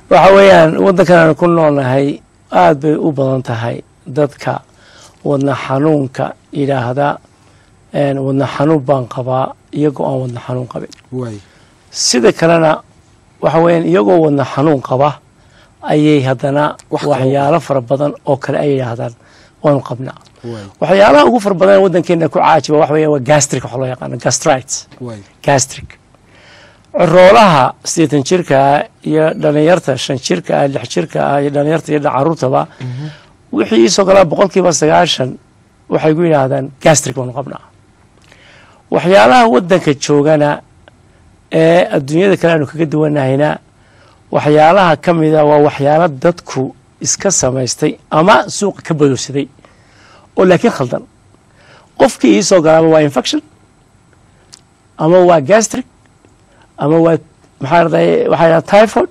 waxa weeyaan waddankan aanu ku noolnahay aad bay u badan tahay dadka wadna xanuunka yidhaahda een, wadna xanuun baan qabaa iyagoo aan wadna xanuun qabin waay sida kalena waxa weeyaan iyagoo wadna xanuun qaba ayay haddana Wax kale waxyaalo fara badan oo kale ay yidhaahdaan waanu qabnaa waay waxyaalaha ugu fara badan ee waddankeena ku caajiba waxa weeyaan waa gastric waxa loo yaqaano gastrites waay gastric coroolaha siddeetan jirka ah iyo dhalinyarta shan jirka ah lix jirka ah iyo dhalinyarta iyo caruurtaba wixii iisoo galaa boqolkiiba sagaashan waxay ku yidhaahdaan gastric baanu qabnaa waxyaalaha waddanka joogana ee adduunyada kale aanu kaga duwanahayna waxyaalaha ka mida waa waxyaalo dadku iska samaystay ama suuqa ka badowsaday oo laakiin khaldan qofkii iisoo galaaba waa infection ama waa gastric ama waa maxaa raday waxaa yidhaha typhoid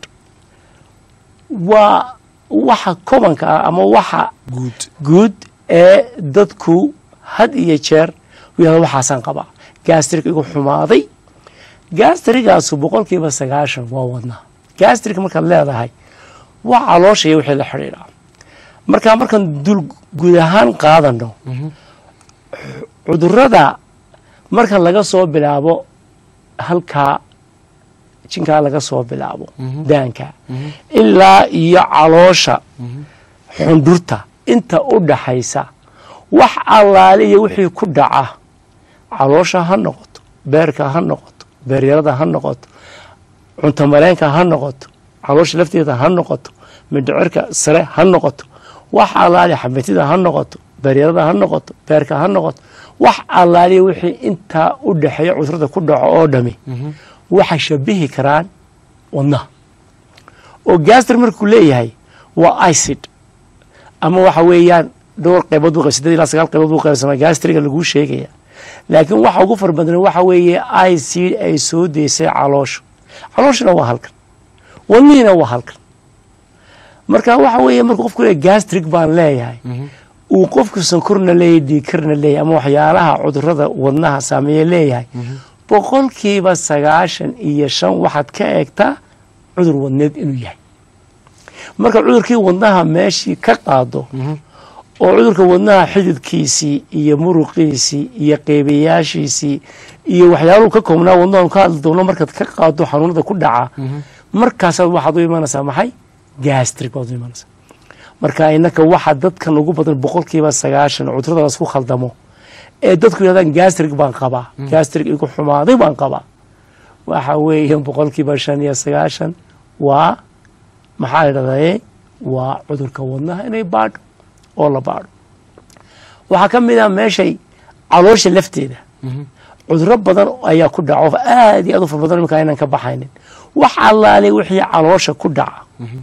waa waxa kobanka ah ama waxa guud guud ee dadku had iyo jeer u yahda waxaasaan qabaa gastrik igu xumaaday gastrigaasu boqolkiiba sagaashan waa wadnaa gastrik markaad leedahay waa caloosha iyo wixii la xidhiidhaa marka markaan dul guud ahaan qaadano cudurada marka laga soo bilaabo halkaa jinkaa laga soo bilaabo daanka ilaa iyo caloosha xundhurta inta u dhaxaysa wax allaale iyo wixii ku dhaca caloosha ha noqoto beerka ha noqoto beeryarada ha noqoto cuntamaleenka ha noqoto caloosha lafteeda ha noqoto mindhicirka sare ha noqoto wax allaale xamitida ha noqoto beeryarada ha noqoto beerka ha noqoto wax allaale wixii intaa u dhaxeeya cudurada ku dhaco oo dhami waxay shabihi karaan wadnaha oo gastr markuu leeyahay waa icid ama waxa weeyaan dhowr qaybood buu sideed ilaa sagaal qaybood buu qaybsamaa gastriga laguu sheegaya laakiin waxa ugu fara badan waxa weeye icid ay soo deysay calooshu calooshuna waa halkan wadnihiina waa halkan marka waxa weeye markuu qofku leeyahay gastrik baan leeyahay uu qofku sankorna leeyahay dhiigkarna leeyahay ama waxyaalaha cudurada wadnaha saameeye leeyahay boqolkiiba sagaashan iyo shan waxaad ka eegtaa cudur wadneed inuu yahay marka cudurkii wadnaha meeshii ka qaado oo cudurka wadnaha xididkiisii iyo muruqiisii iyo qeybayaashiisii iyo waxyaaluhu ka koobnaa wadnaha ka hadli doono markaad ka qaado xanuunada ku dhaca markaasaad waxaad u imanaysaa maxay gastrik baad u imanaysaa marka inaka waxa dadkan ugu badan boqolkiiba sagaashan cudurada lasku khaldamo ee dadku yidhahdaan gastrik baan qabaa gastrik igu xumaaday baan qabaa waxa weeye boqolkiiba shan iyo sagaashan waa maxaa idhahdaye waa cudurka wadnaha inay baadho oo la baadho waxaa ka mid ah meeshay caloosha lafteeda cuduro badan ayaa ku dhaco aad iyo aad u far badan iminka aynan ka baxaynin wax allaale wixii caloosha ku dhaca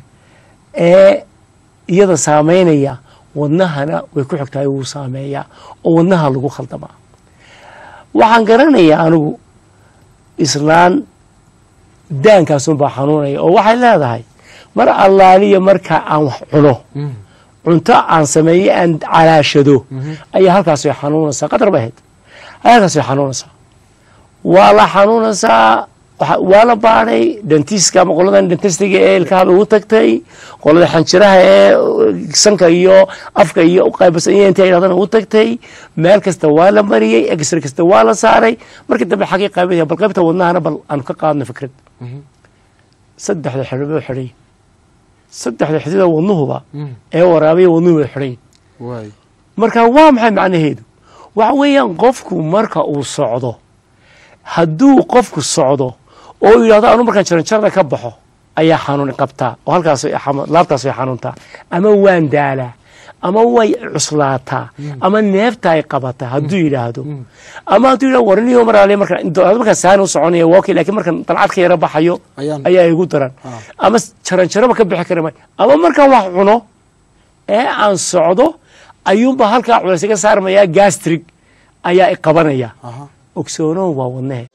ee iyada saameynaya wadnahana way ku xigtahay wuu saameeyaa oo wadnaha lagu khaldamaa waxaan garanayaa anigu islaan daankaasunbaa xanuunaya oo waxay leedahay mar allaaliya marka aan wax cuno cunto aan sameeye aan calaashado ayaa halkaas way xanuunaysaa qadar bay ahayd ayaa halkaas way xanuunaysaa waa la xanuunaysaa waa la baadhay dentiska ama qoladan dentistiga ee ilkaha ugu tagtay qolada xanjiraha ee sanka iyo afka iyo qaybasan iyo inta yidhahdaan ugu tagtay meel kasta waa la mariyey exra kasta waa la saaray markii dambe xagii qaybinaya bal qaybta wadnahana bal aanu ka qaadno fikrad saddexda xidhibo xidhay saddexda xidida wadnuhuba ee waraabiya wadnuhu way xidhay marka waa maxay macnaheedu waxa weeyaan qofku marka uu socdo hadduu qofku socdo oo yidhahdo anu markaan jaranjarada ka baxo ayaa xanuun qabtaa oo halkaas laabtaas way xanuuntaa ama waan daalaa ama way cuslaataa ama neefta ay qabataa hadduu yidhaahdo ama hadduu yidhahdo warniyo maraale markaan saani u soconaya waa okay lakiin markaan dalcad ka yara baxayo ayaa igu daran ama jaranjaraba ka bixi kara maayo ama markaan wax cuno ee aan socdo ayuunba halkaa culays iga saarmayaa gastrig ayaa i qabanaya ogsoonow waa wadnehe